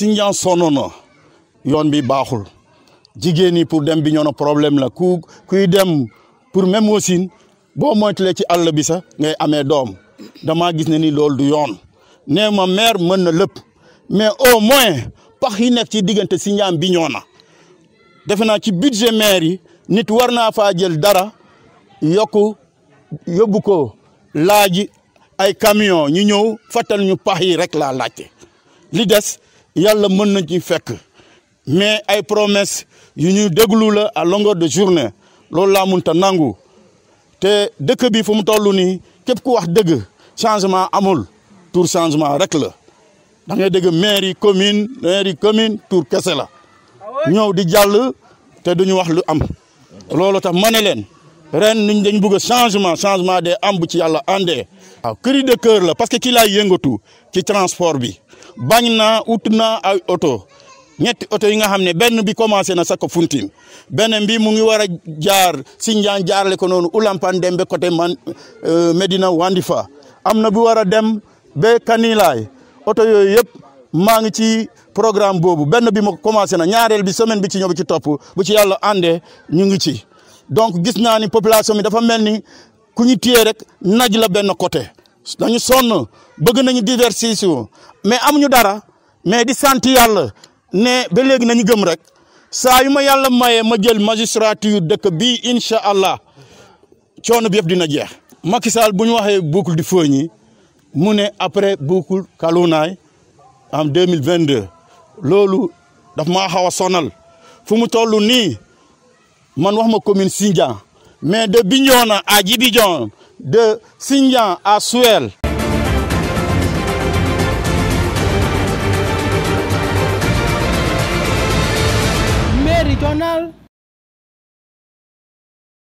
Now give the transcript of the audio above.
Sindian sonn na yoon bi baaxul jigéen ñi pour dem bi ñoo na problème la ku kuy dem pour même wasin boo moytulee ci àll bi sax ngay amee doom damaa gis ne ni loolu du yoon nee ma maire mën na lépp mais au moins pax yi nekk ci diggante Sindian bi ñoo na defe naa ci budget maire yi nit war naa faa jël dara yokku yóbbu ko laaji ay camion ñu ñëw fàttal ñu pax yi rek laa laajte li des yàlla mën na ci fekk mais ay promesse yu ñu déglu la à longueur de journée loolu laa munta nangu te dëkk bi fu mu toll nii képp ku wax dëgg changement amul tour changement rek la da ngay dégg maire yi commune maire yi commune tour kese la ñëw di jàll te duñu wax lu am loolu tax ma ne leen ren niñ dañ bëgg changement changement des am bu ci yàlla àndee waaw cri de cœur la parce que ci laay yëngatu ci transport bi bañ naa ut naa ay oto ñetti oto yi nga xam ne benn bi commencé na Saka Fountain beneen bi mu ngi war a jaar Sindian jaarale ko noonu Ulampan dem ba côté man Medina Wandifa am na bu war a dem ba Kanilaay oto yooyu yëpp maa ngi ci programme boobu benn bi ma commencé na ñaareel bi semaine bi ci ñëw bi ci topp bu ci yàlla àndee ñu ngi ci donc gis naa ni population bi dafa mel ni ku ñu téye rek naj la benn côté dañu sonn bëgg nañu diversifier mais amuñu dara mais di sant yàlla ne ba léegi nañu gëm rek saa yu ma yàlla mayee ma jël magistrature dëkk bii incha allah coono bi yëpp dina jeex. Macky Sall bu ñu waxee boucle du Feuilly mu ne après boucle Kalounaye en deux mille vingt deux loolu daf maa xaw a sonal fu mu toll nii man wax ma commune Sindian mais de Bignona à Djibidione de Sindian à Suel. Méridional